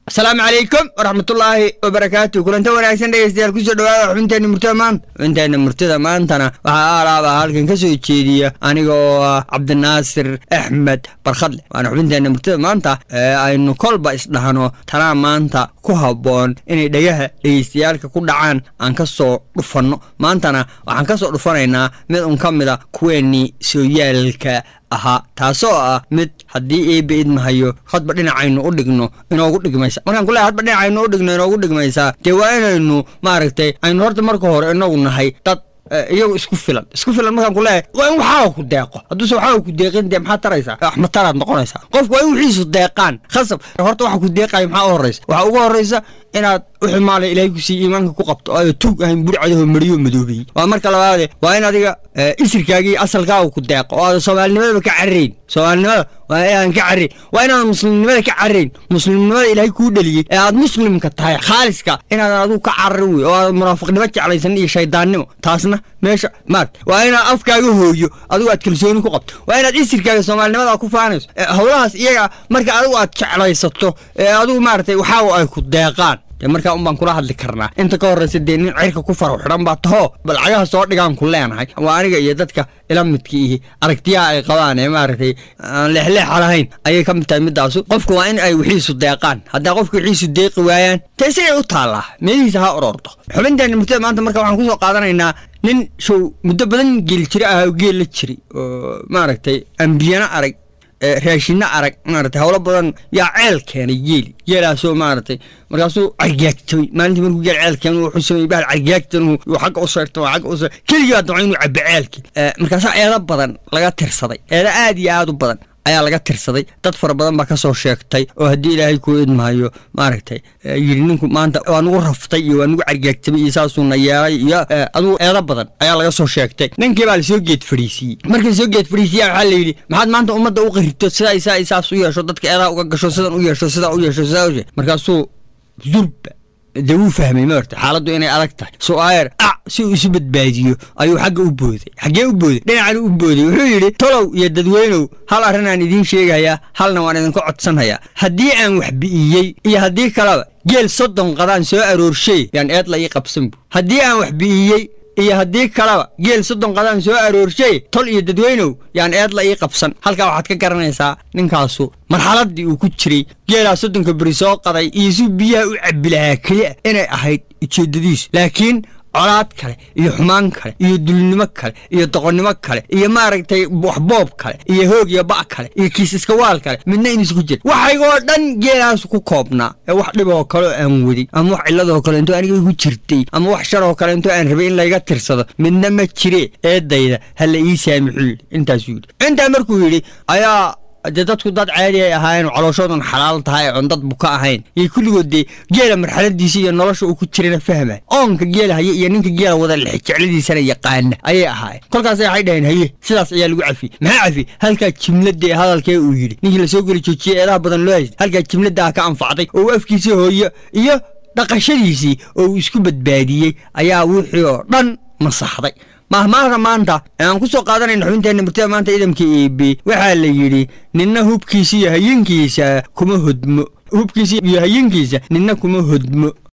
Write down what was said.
asalaamu calaykum waraxmatullaahi wabarakaatu kulanta wanaagsan dhegeystayaal kusoo dhawaada xubinteenna murtada maanta xubinteenna murtada maantana waxaa alaaba halkan ka soo jeediya aniga oo ah cabdinaasir axmed barkhadle waana xubinteenna murtada maanta ee aynu kolba isdhahno tanaa maanta ku habboon inay dhegaha dhegeystayaalka ku dhacaan aan ka soo dhufanno maantana waxaan ka soo dhufanaynaa mid un ka mida kuweennii sooyaalka ahaa taasoo ah mid haddii eeba idmahayo hadba dhinacaynu u dhigno inoogu dhigmaysa markaan ku leehay hadba dhinacaynu u dhigno inoogu dhigmaysaa dee waa inaynu maaragtay aynu horta marka hore inagu nahay dad iyagu isku filan isku filan markaan ku leeyahay waa in waxaaga ku deeqo hadduuse waxaaga ku deeqin dee maxaad taraysaa wax mataraad noqonaysaa qofku waa in wixiisu deeqaan khasab horta waxa ku deeqaya maxaa u horraysa waxaa ugu horraysa inaad uxumaalay ilaahay ku siiya iimaanka ku qabto oo tuug ahayn burcadaho mariyo madoobeyey waa marka labaade waa in adiga isirkaagii asalkaaga ku deeqo oo aada soomaalinimadaba ka carrayn soomaalinimada waa inaadan ka carrayn waa inaadan muslimnimada ka carrayn muslimnimada ilaahay kuu dheliyey ee aad muslimka tahay khaaliska inaadan adigu ka carari wey oo aadan munaafiqnimo jeclaysan iyo shaydaannimo taasna meesha maart waa inaad afkaaga hooyo adigu aad kalsooni ku qabto waa inaad isirkaaga soomaalinimada ku faanayso howlahaas iyaga marka adigu aad jeclaysato ee adigu maaragtay waxaaga ay ku deeqaan dee markaa un baan kula hadli karnaa inta ka horraysa dee nin cirka ku faro xidhan baa tahoo balcagaha soo dhigaan ku leenahay waa aniga iyo dadka ila midka ihi aragtiyaha ay qabaan ee maaragtay aan leexleexa lahayn ayay ka mid tahay middaasu qofku waa in ay wixiisu deeqaan haddaa qofku wixiisu deeqi waayaan tee siday u taallaa meelihiisa ha ororto xubinteenna murtada maanta marka waxaan kusoo qaadanaynaa nin show muddo badan geeli jira ahaa oo geel la jiray oo maaragtay ambiyana arag raashinno arag maaragtay howlo badan yaa ceel keenay geeli geelaasoo maaragtay markaasuu cargaagtamay maalintii markuu geel ceel keenay wuxuu sameeyey bahal cargaagtan uu xagga u sayrta waa xagga u sayr keligii baa damcay inuu cabbo ceelkii markaasaa eedo badan laga tirsaday eedo aad iyo aad u badan ayaa laga tirsaday dad fara badan baa ka soo sheegtay oo haddii ilaahay kuu idmahayo maaragtay yidhi ninku maanta waa nugu raftay iyo waa nugu cargaagtamay iyo saasuuna yeelay iyo adugu eedo badan ayaa laga soo sheegtay ninkii baa lasoo geed fadhiisiiyey markii lasoo geed fadhiisiya waxaa la yidhi maxaad maanta ummadda u qarito sidaa isaa isaas u yeesho dadka eedaha uga gasho sidan u yeesho sidaa u yeesho sidaa u yeesho markaasuu zurba dee wuu fahmay maarta xaaladdu inay adag tahay su'aayar ac si uu isu badbaadiyo ayuu xagga u booday xaggee u booday dhinacana u booday wuxuu yidhi tolow iyo dadweynow hal arrin aan idiin sheegayaa halna waan idinka codsanhayaa haddii aan wax bi'iyey iyo haddii kaleba geel soddon qadaan soo aroorshay yaan eed la ii qabsan bu haddii aan wax bi'iyey iyo haddii kaleba geel soddon qadaan soo aroorshay tol iyo dadweynow yaan eed la ii qabsan halkaa waxaad ka garanaysaa ninkaasu marxaladdii uu ku jiray geelaa soddonka beri soo qaday iyo si biyaha u cabbi lahaa keliya inay ahayd ujeeddadiisu laakiin colaad kale iyo xumaan kale iyo dulnimo kale iyo doqonnimo kale iyo maaragtay waxboob kale iyo hoog iyo ba' kale iyo kiis iskawaal kale midna inuusu ku jira waxaygoo dhan geelaas ku koobnaa ee wax dhiboo kaleo aan wadin ama wax cilladoo kale intoo aniga igu jirtay ama wax sharoo kale intoo aan rabay in layga tirsado midna ma jire eedayda ha la ii saamixuu yidhi intaasuu yidhi intaa markuu yidhi ayaa dee dadku dad caadi ay ahaayeen calooshoodan xalaal tahay oon dad buka ahayn iyo kulligood dee geela marxaladiisa iyo nolosha uu ku jirana fahmay oonka geela haye iyo ninka geela wada jecladiisana yaqaana ayay ahaayeen kolkaas waxay dhaheen haye sidaas ayaa lagu cafiyey maxaa cafiyey halkaa jimladee hadalkee uu yidhi ninkii lasoo geli joojiyey eedaha badan loo haystay halkaa jimladaa ka anfacday oo uu afkiisii hooyo iyo dhaqashadiisii oo uu isku badbaadiyey ayaa wixii oo dhan masaxday mahmaahda maanta aan ku soo qaadanayna xubinteenna murtada maanta ciidamka eebe waxaa la yidhi ninna hubkiisa iyo hayinkiisa kuma hodmo hubkiisa iyo hayinkiisa ninna kuma hodmo